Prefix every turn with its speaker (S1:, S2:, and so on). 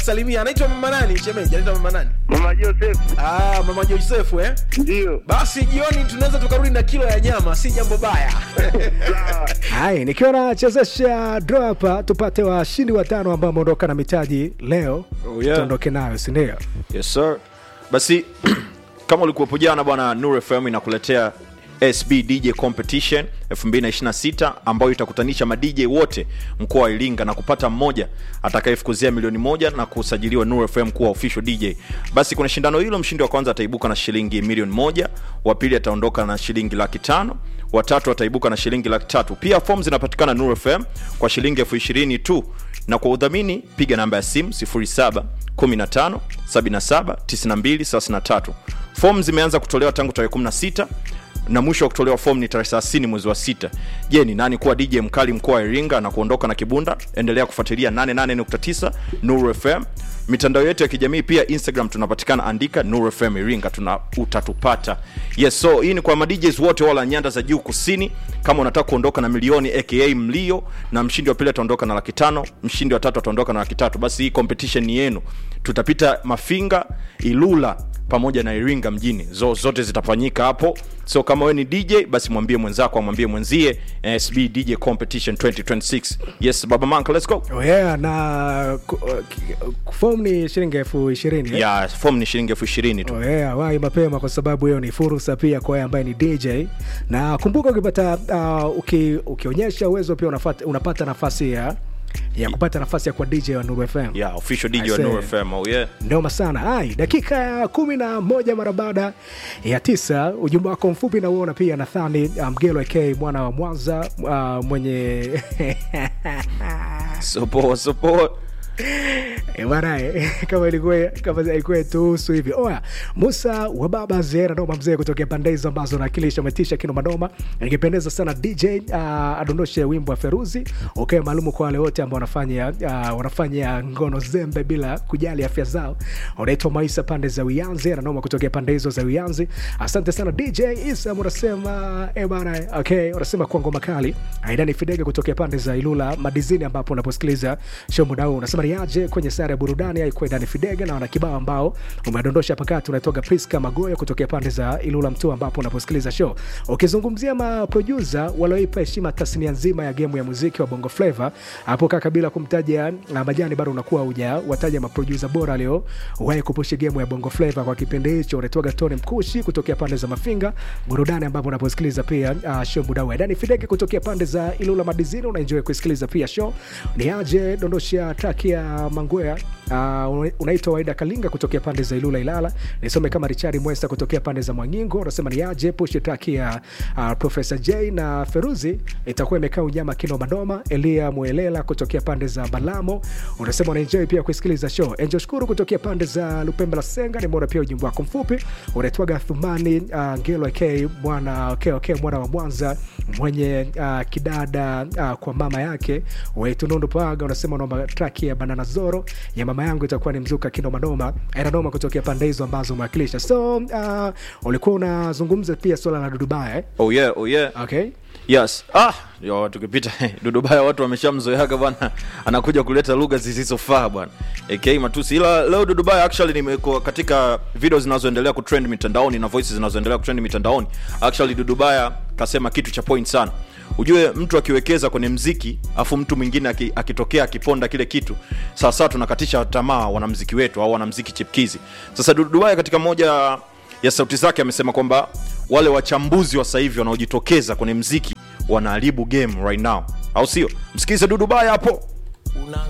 S1: anakusalimia anaitwa mama nani shemeji anaitwa mama nani
S2: Mama Joseph,
S1: ah, mama josefu eh?
S2: ndio
S1: basi jioni tunaweza tukarudi na kilo ya nyama si jambo baya
S2: sawa.
S3: hai nikiwa nachezesha draw hapa tupate washindi watano ambao wameondoka na mitaji leo
S4: Oh, yeah.
S3: tuondoke nayo sindio
S4: yes sir basi kama ulikuwepo jana bwana nur fm inakuletea sb dj competition 226 ambayo itakutanisha madj wote mkoa wa iringa na kupata mmoja atakayefukuzia milioni moja na kusajiliwa nur fm kuwa official dj basi kuna shindano hilo mshindi wa kwanza ataibuka na shilingi milioni moja wa pili ataondoka na shilingi laki tano watatu ataibuka na shilingi laki tatu pia fom zinapatikana nur fm kwa shilingi elfu ishirini tu na kwa udhamini piga namba ya simu 07 15 77 92 33 fom zimeanza kutolewa tangu tarehe 16 na mwisho wa kutolewa fomu ni tarehe 30 mwezi wa sita je ni nani kuwa dj mkali mkoa wa iringa na kuondoka na kibunda endelea kufuatilia 88.9 nuru fm mitandao yetu ya kijamii pia instagram tunapatikana andika nuru fm iringa tuna utatupata yes so hii ni kwa madjs wote wala nyanda za juu kusini kama unataka kuondoka na milioni aka mlio na mshindi wa pili ataondoka na laki tano mshindi wa tatu ataondoka na laki tatu basi hii competition ni yenu tutapita mafinga ilula pamoja na iringa mjini zo, zote zitafanyika hapo so kama we ni dj basi mwambie mwenzako amwambie mwenzie sb dj competition 2026 yes baba manka let's go
S3: oh yeah, na ku- uh, ki- fom ni shilingi elfu ishirini eh?
S4: ya fom ni shilingi elfu ishirini tu
S3: Oh yeah, wai mapema kwa sababu hiyo ni fursa pia kwa wewe ambaye ni dj na kumbuka ukipata uh, uki, ukionyesha uwezo pia unafata, unapata nafasi ya ya kupata nafasi ya kwa dj wa nuru fm
S4: ya official
S3: I
S4: dj wa
S3: say.
S4: Nuru fm oh yeah
S3: noma sana hai dakika ya kumi na moja mara baada ya tisa ujumbe wako mfupi nauona pia nathani mgelo um, ak mwana wa mwanza uh, mwenye
S4: so poa so poa
S3: Eh, bwana eh, kama ilikuwa kama ilikuwa tuhusu hivi oya musa wa baba zera noma mzee kutokea pande hizo ambazo nakilisha umetisha kino manoma nikipendeza sana dj uh, adondoshe wimbo wa feruzi ukae maalumu kwa wale wote ambao wanafanya uh, wanafanya ngono zembe bila kujali afya zao unaitwa maisa pande za uyanzi ananoma kutokea pande hizo za uyanzi asante sana dj isa unasema eh bana okay unasema kwa ngoma kali aidani fidege kutokea pande za ilula madizini ambapo unaposikiliza show muda huu unasema niaje kwenye sare ya burudani aikuwa idani fidege na wana kibao ambao umedondosha pakati unaitoga priska magoyo kutokea pande za ilula mtu ambapo unaposikiliza show ukizungumzia maprodusa walioipa heshima tasnia nzima ya gemu ya muziki wa bongo flava hapo kaka bila kumtaja uh, majani bado unakuwa uja wataja maprodusa bora aliowahi kupushi gemu ya bongo flava kwa kipindi hicho unaitwaga tony mkushi kutokea pande za mafinga burudani ambapo unaposikiliza pia uh, show mudau dani fidege kutokea pande za ilula madizini unaenjoy kusikiliza pia show ni aje dondosha traki ya mangwea uh, unaitwa waida kalinga kutokea pande za ilula ilala nisome kama richard mwesta kutokea pande za mwangingo unasema ni aje pushi traki ya uh, profesa j na feruzi itakuwa imekaa unyama kino madoma elia mwelela kutokea pande za balamo unasema unaenjoy pia kusikiliza show enjo shukuru kutokea pande za lupembe la senga nimeona pia ujumbe wako mfupi unaitwaga thumani uh, ngelo k mwana okay, okay, mwana wa mwanza mwenye uh, kidada uh, kwa mama yake waitunundu paga unasema unaomba traki ya banana zoro ya mama yangu itakuwa ni mzuka kinomanoma inanoma kutokea pande hizo ambazo umewakilisha so uh, ulikuwa unazungumza pia swala la dudubaya eh?
S4: oh yeah oh yeah
S3: okay
S4: yes ah yo tukipita dudubaya watu wameshamzoeaga bwana anakuja kuleta lugha zisizofaa bwana ak matusi ila leo dudubaya actually nimeko katika video zinazoendelea kutrend mitandaoni na voices zinazoendelea kutrend mitandaoni actually dudubaya kasema kitu cha point sana ujue mtu akiwekeza kwenye mziki afu mtu mwingine aki- akitokea akiponda kile kitu sawasawa tunakatisha tamaa wanamziki wetu au wanamziki chipkizi sasa dudubaya katika moja ya sauti zake amesema kwamba wale wachambuzi wa sasa hivi wanaojitokeza kwenye mziki wanaharibu game right now au sio msikilize dudubaya hapo